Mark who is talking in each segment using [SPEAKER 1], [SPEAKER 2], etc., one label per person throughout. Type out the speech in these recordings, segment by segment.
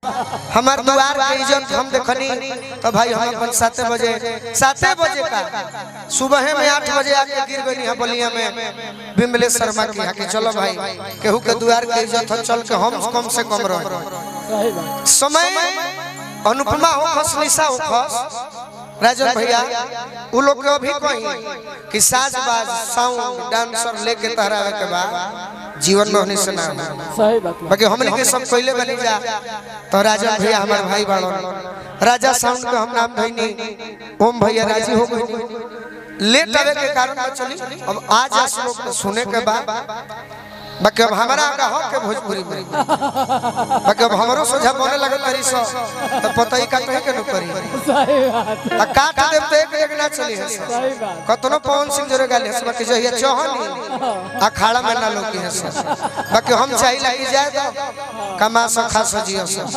[SPEAKER 1] हमार द्वार के इज्जत हम देखनी तो भाई हम अपन साते बजे साते बजे का सुबह में आठ बजे आके गिर गई है बलिया में बिमलेश शर्मा की यहाँ के चलो भाई केहू के द्वार के इज्जत हो चल के हम कम से कम रह
[SPEAKER 2] सही बात
[SPEAKER 1] समय अनुपमा हो खस निशा हो खस राजन भैया उ लोग के अभी कही कि साज बाज साउंड डांसर लेके तहरावे के बाद जीवन में होने से ना हो।
[SPEAKER 2] सही बात बा।
[SPEAKER 1] बाकी हमने के सब पहले बनी जा तो राजा भैया हमारे भाई बाड़ो राजा साउंड के हम नाम धैनी ओम भैया राजी हो गए लेट आवे के कारण में चली अब आज आज लोग सुने के बाद बाकी अब हमारा आगा हो के भोजपुरी में बाकी अब हमरो सोझा बने लगे तरी सो तो पता ही काटे के न करी
[SPEAKER 2] सही बात
[SPEAKER 1] आ काट देब तो एक एक ना चली है सो।
[SPEAKER 2] सही बात
[SPEAKER 1] कतनो पवन सिंह जोरे गाले हस बाकी जहिया चौहनी अखाड़ा में ना लोकी है सो। बाकी हम चाही लगी जाए तो कमा सो खा सो जियो सो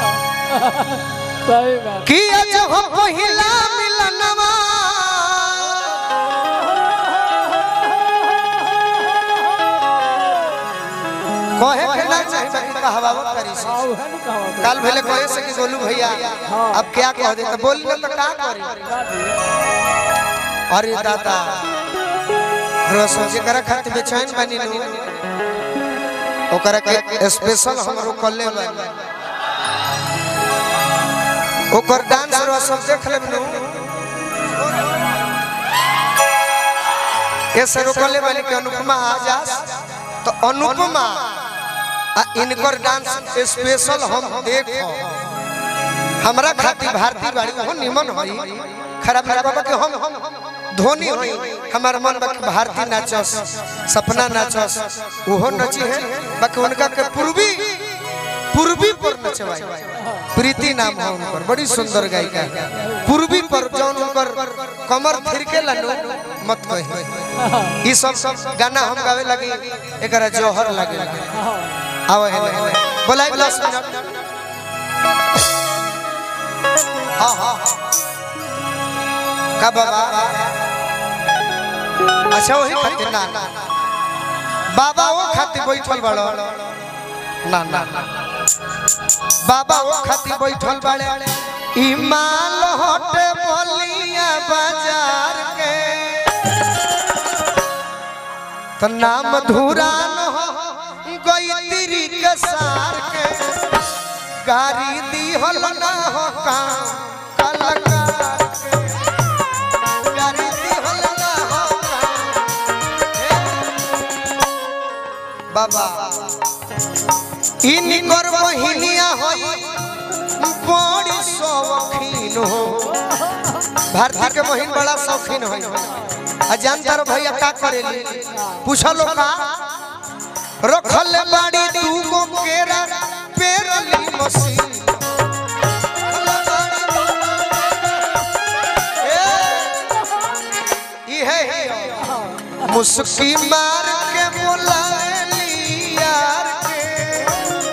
[SPEAKER 2] सही बात
[SPEAKER 1] कि आज हो पहिला मिलनवा कहे के ना चाही बाकी कहवा करी सो।
[SPEAKER 2] आओ है नहीं कहा
[SPEAKER 1] काल भेले कहे से कि गोलू भैया अब क्या कह दे तो बोल ले तो का करी अरे दादा रोसो जेकरा खातिर बेचैन बनी नु ओकरा के स्पेशल हम रोकले बानी ओकर डांस रो सब देख लेब नु ऐसे रोकले बानी के अनुपमा आ जास तो अनुपमा आ इनकर डांस स्पेशल हम देखो हमरा खातिर भारती बाड़ी हो निमन होई खराब ना बाबा के हम धोनी होई हमार मन बाकी भारती नाचस सपना नाचस ओहो नची है बाकी उनका के पूर्वी पूर्वी पर नचवाई प्रीति नाम है उनकर बड़ी सुंदर गायिका है पूर्वी पर जौन उनकर कमर थिरके लनु मत कही ई सब सब गाना हम गावे लगी एकरा जोहर लगे आओ है बोलाई 10 मिनट हाँ हाँ का बाबा अच्छा वही खातिर ना ना। बाबा वो खातिर बैठल बड़ो ना ना ना। बाबा वो खातिर बैठल बड़े ई माल हटे बलिया बाजार के तो नाम धुरा न हो गई तिरी के सार के गाड़ी दी हल ना हो काम कलकार के गाड़ी दी हल ना हो काम। बाबा इन कर बहिनिया होई बड़ी शौकीन हो भारती के बहिन बड़ा शौकीन होई आ जानता रो भैया का करेली पूछलो का रखल बाड़ी दू गो केरा पेरली मशीन इहे ही मुस्की मार के बोलाली यार के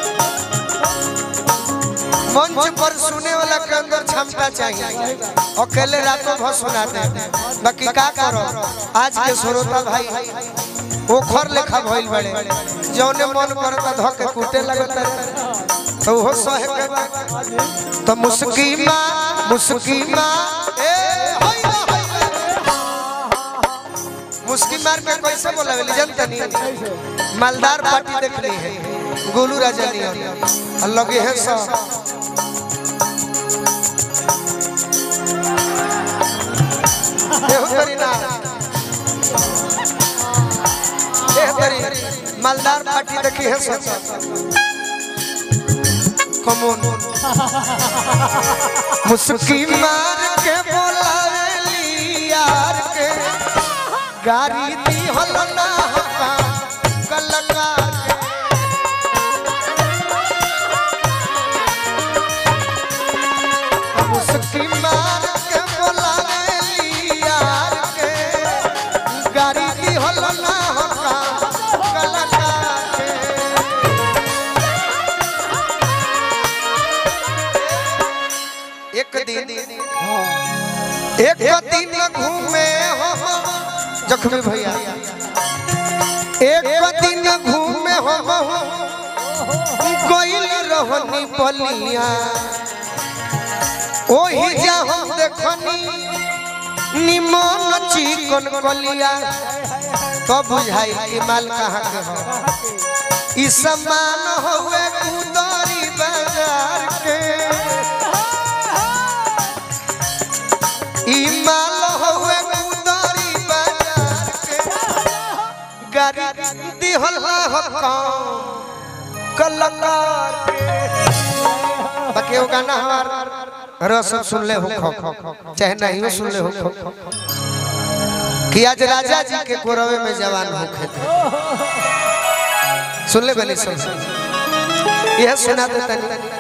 [SPEAKER 1] मंच पर सुने वाला के अंदर क्षमता चाहिए अकेले रातों भर सुनाते हैं बाकी का करो आज के श्रोता भाई ओखर लेखा भइल बड़े जौने मन करता धके कूटे लगता तो वो सहे के बा। तो मुस्की माँ मुस्की माँ ए होई ना, होई ना। मुस्की मार के कैसे बोलावेली जनता नहीं मालदार पार्टी देखली है गोलू राजा नहीं और लगे है सब एहो तरी ना एह तरी मालदार पार्टी देखी है सब कमोन मुस्की मार के बोलावेली यार के गाड़ी दी हल ना हका कलकार के मुस्की मार के बोलावेली यार के गाड़ी दी हल ना हका कलकार के एक दिन एक दिन घूमे हम जख्मी भैया एक दिन घूमे हम गइल रहनी बलिया ओही जा हम देखनी निमन चिकन कलिया तो बुझाई कि माल कहाँ के हो ई समान होवे कुदरी बाजार के ई माल होवे कुदरी बाजार के गाड़ी दिहल हो कौन कलकार बाकी वो गाना हमार रसम सुन ले हो खो खो चाहे नहीं हो सुन ले हो खो खो कि आज राजा जी के कोरवे में जवान होखे थे सुन ले बनी सुन यह सुना दे तनी